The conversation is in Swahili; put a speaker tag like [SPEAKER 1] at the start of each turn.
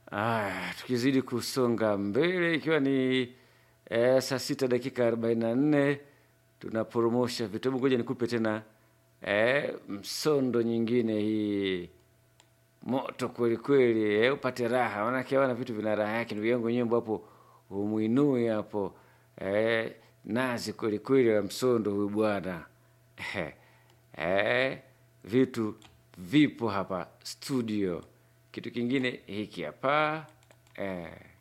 [SPEAKER 1] Aya, tukizidi kusonga mbele ikiwa ni eh, saa sita dakika arobaini na nne tunaporomosha vitabu. Ngoja nikupe tena eh, msondo nyingine hii moto kweli kweli, eh, upate raha, manake wana vitu vina raha yake. Ndugu yangu nyimbo hapo umwinue hapo eh, nazi kweli kweli wa msondo huyu bwana eh, eh, vitu vipo hapa studio. Kitu kingine hiki hapa eh.